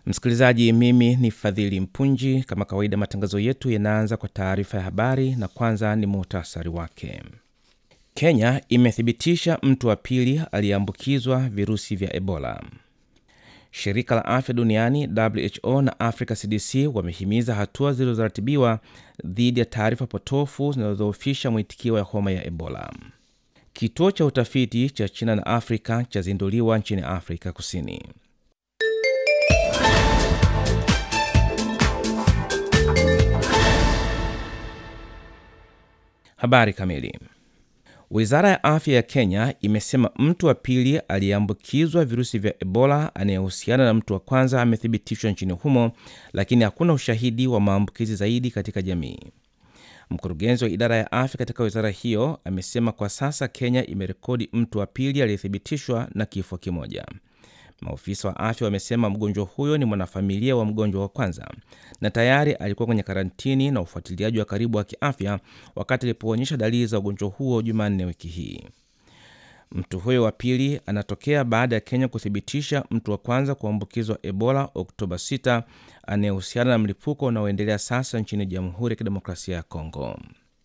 Msikilizaji, mimi ni Fadhili Mpunji. Kama kawaida, matangazo yetu yanaanza kwa taarifa ya habari na kwanza ni muhtasari wake. Kenya imethibitisha mtu wa pili aliyeambukizwa virusi vya Ebola. Shirika la afya duniani WHO na Africa CDC wamehimiza hatua zilizoratibiwa dhidi ya taarifa potofu zinazodhoofisha mwitikio ya homa ya Ebola. Kituo cha utafiti cha China na Afrika chazinduliwa nchini Afrika Kusini. Habari kamili. Wizara ya afya ya Kenya imesema mtu wa pili aliyeambukizwa virusi vya Ebola anayehusiana na mtu wa kwanza amethibitishwa nchini humo, lakini hakuna ushahidi wa maambukizi zaidi katika jamii. Mkurugenzi wa idara ya afya katika wizara hiyo amesema kwa sasa Kenya imerekodi mtu wa pili aliyethibitishwa na kifo kimoja. Maofisa wa afya wamesema mgonjwa huyo ni mwanafamilia wa mgonjwa wa kwanza na tayari alikuwa kwenye karantini na ufuatiliaji wa karibu wa kiafya wakati alipoonyesha dalili za ugonjwa huo Jumanne wiki hii. Mtu huyo wa pili anatokea baada ya Kenya kuthibitisha mtu wa kwanza kuambukizwa Ebola Oktoba 6 anayehusiana na mlipuko unaoendelea sasa nchini Jamhuri ya Kidemokrasia ya Kongo.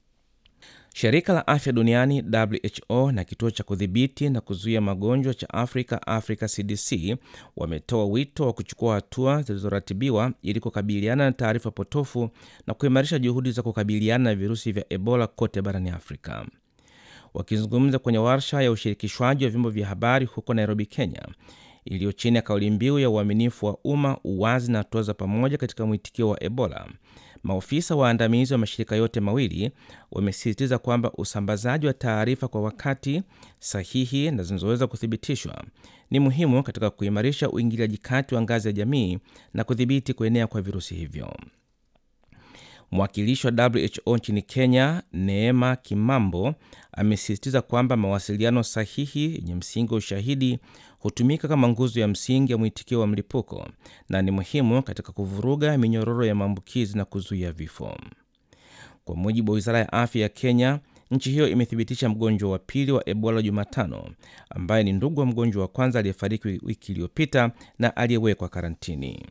Shirika la afya duniani WHO na kituo cha kudhibiti na kuzuia magonjwa cha Afrika, Africa CDC, wametoa wito wa kuchukua hatua zilizoratibiwa ili kukabiliana na taarifa potofu na kuimarisha juhudi za kukabiliana na virusi vya Ebola kote barani Afrika. Wakizungumza kwenye warsha ya ushirikishwaji wa vyombo vya habari huko Nairobi, Kenya, iliyo chini ya kauli mbiu ya uaminifu wa umma, uwazi na hatua za pamoja katika mwitikio wa Ebola, maofisa waandamizi wa mashirika yote mawili wamesisitiza kwamba usambazaji wa taarifa kwa wakati sahihi na zinazoweza kuthibitishwa ni muhimu katika kuimarisha uingiliaji kati wa ngazi ya jamii na kudhibiti kuenea kwa virusi hivyo. Mwakilishi wa WHO nchini Kenya, Neema Kimambo, amesisitiza kwamba mawasiliano sahihi yenye msingi wa ushahidi hutumika kama nguzo ya msingi ya mwitikio wa mlipuko na ni muhimu katika kuvuruga minyororo ya maambukizi na kuzuia vifo. Kwa mujibu wa wizara ya afya ya Kenya, nchi hiyo imethibitisha mgonjwa wa pili wa Ebola Jumatano, ambaye ni ndugu wa mgonjwa wa kwanza aliyefariki wiki iliyopita na aliyewekwa karantini.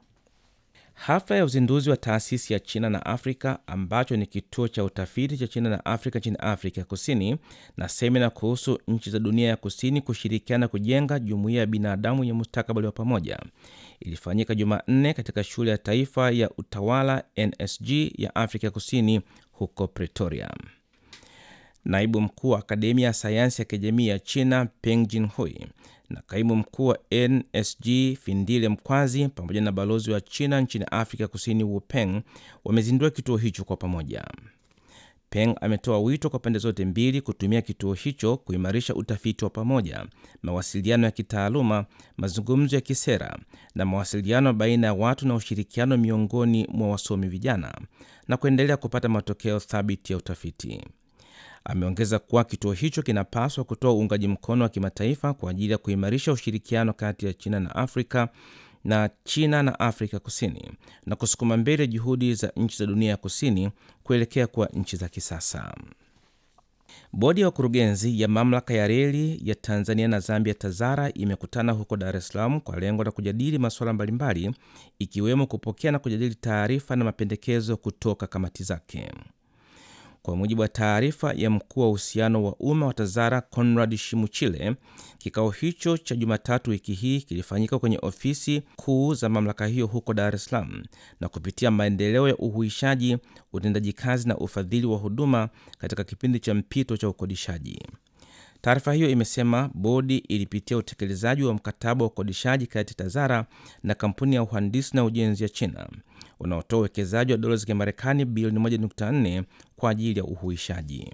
Hafla ya uzinduzi wa taasisi ya China na Afrika ambacho ni kituo cha utafiti cha China na Afrika nchini Afrika ya Kusini na semina kuhusu nchi za dunia ya kusini kushirikiana kujenga jumuiya ya binadamu yenye mustakabali wa pamoja ilifanyika Jumanne katika shule ya taifa ya utawala NSG ya Afrika ya Kusini huko Pretoria. Naibu mkuu wa akademia ya sayansi ya kijamii ya China Peng Jinhui na kaimu mkuu wa NSG Findile Mkwazi pamoja na balozi wa China nchini Afrika Kusini Wu Peng wamezindua kituo hicho kwa pamoja. Peng ametoa wito kwa pande zote mbili kutumia kituo hicho kuimarisha utafiti wa pamoja, mawasiliano ya kitaaluma, mazungumzo ya kisera na mawasiliano baina ya watu na ushirikiano miongoni mwa wasomi vijana na kuendelea kupata matokeo thabiti ya utafiti. Ameongeza kuwa kituo hicho kinapaswa kutoa uungaji mkono wa kimataifa kwa ajili ya kuimarisha ushirikiano kati ya China na Afrika na China na Afrika Kusini na kusukuma mbele juhudi za nchi za dunia ya kusini kuelekea kuwa nchi za kisasa. Bodi ya wakurugenzi ya mamlaka ya reli ya Tanzania na Zambia TAZARA imekutana huko Dar es Salaam kwa lengo la kujadili masuala mbalimbali ikiwemo kupokea na kujadili taarifa na mapendekezo kutoka kamati zake. Kwa mujibu wa taarifa ya mkuu wa uhusiano wa umma wa TAZARA Conrad Shimuchile, kikao hicho cha Jumatatu wiki hii kilifanyika kwenye ofisi kuu za mamlaka hiyo huko Dar es Salaam na kupitia maendeleo ya uhuishaji, utendaji kazi na ufadhili wa huduma katika kipindi cha mpito cha ukodishaji. Taarifa hiyo imesema bodi ilipitia utekelezaji wa mkataba wa ukodishaji kati ya TAZARA na kampuni ya uhandisi na ujenzi ya China unaotoa uwekezaji wa dola za Kimarekani bilioni 1.4 kwa ajili ya uhuishaji.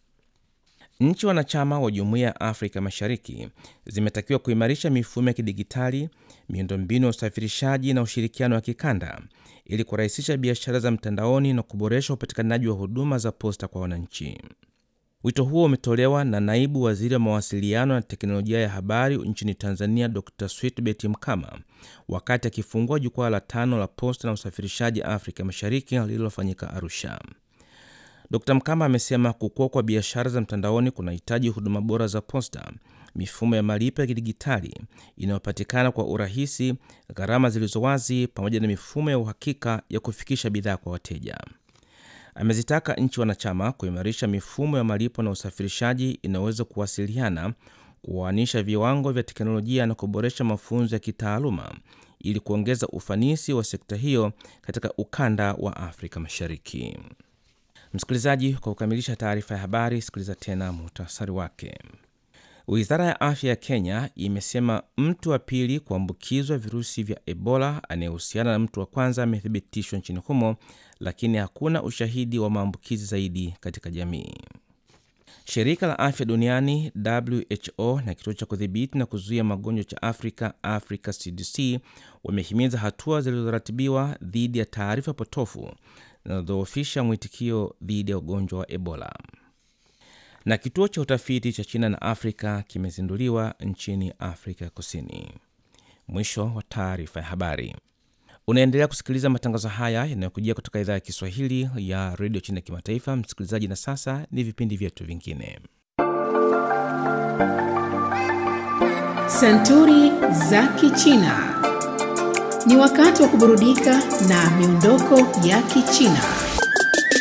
Nchi wanachama wa Jumuiya ya Afrika Mashariki zimetakiwa kuimarisha mifumo ya kidigitali, miundombinu ya usafirishaji na ushirikiano wa kikanda ili kurahisisha biashara za mtandaoni na kuboresha upatikanaji wa huduma za posta kwa wananchi. Wito huo umetolewa na naibu waziri wa mawasiliano na teknolojia ya habari nchini Tanzania, Dr Switbet Mkama wakati akifungua jukwaa la tano la posta na usafirishaji Afrika Mashariki lililofanyika Arusha. Dr Mkama amesema kukua kwa biashara za mtandaoni kunahitaji huduma bora za posta, mifumo ya malipo ya kidigitali inayopatikana kwa urahisi, gharama zilizo wazi, pamoja na mifumo ya uhakika ya kufikisha bidhaa kwa wateja. Amezitaka nchi wanachama kuimarisha mifumo ya malipo na usafirishaji inayoweza kuwasiliana, kuoanisha viwango vya teknolojia na kuboresha mafunzo ya kitaaluma ili kuongeza ufanisi wa sekta hiyo katika ukanda wa Afrika Mashariki. Msikilizaji, kwa kukamilisha taarifa ya habari, sikiliza tena muhtasari wake. Wizara ya afya ya Kenya imesema mtu wa pili kuambukizwa virusi vya Ebola anayehusiana na mtu wa kwanza amethibitishwa nchini humo, lakini hakuna ushahidi wa maambukizi zaidi katika jamii. Shirika la afya duniani WHO na kituo cha kudhibiti na kuzuia magonjwa cha Afrika, Africa CDC, wamehimiza hatua zilizoratibiwa dhidi ya taarifa potofu zinazodhoofisha mwitikio dhidi ya ugonjwa wa Ebola. Na kituo cha utafiti cha China na Afrika kimezinduliwa nchini Afrika ya Kusini. Mwisho wa taarifa ya habari. Unaendelea kusikiliza matangazo haya yanayokujia kutoka idhaa ya Kiswahili ya redio China Kimataifa. Msikilizaji, na sasa ni vipindi vyetu vingine. Santuri za Kichina. Ni wakati wa kuburudika na miondoko ya Kichina.